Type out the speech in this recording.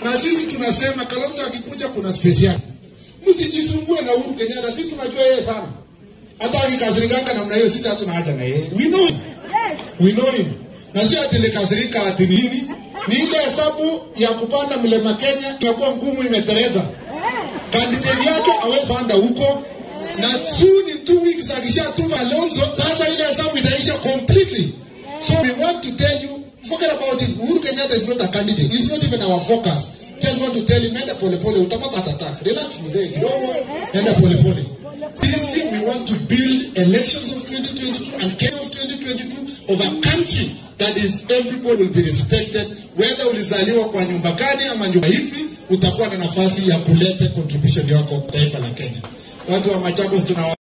na sisi tunasema Kalonzo akikuja kuna space yake. Msijisumbue na Uhuru Kenyatta, sisi tunajua yeye sana. Hata akikasirikanga namna hiyo, sisi hatuna haja na yeye. We know him. We know him. Na sio ati nikasirika ati nini? Ni ile hesabu ya kupanda mlima Kenya imekuwa ngumu, imetereza. Kandidati yake hawezi panda huko na soon in two weeks akishatuma Alonso, sasa ile hesabu itaisha completely. So we want to tell you, forget about it. Uhuru Kenyatta is not a candidate. He's not even our focus. Just want to tell him, enda pole pole, utapata attack. Relax mzee kidogo, enda pole pole. Sisi we want to build elections of 2022 and Kenya of 2022 of a country that is everybody will be respected. Whether ulizaliwa kwa nyumba gani ama nyumba hivi, utakuwa na nafasi ya kuleta contribution yako taifa la Kenya. Watu wa Machakos tuna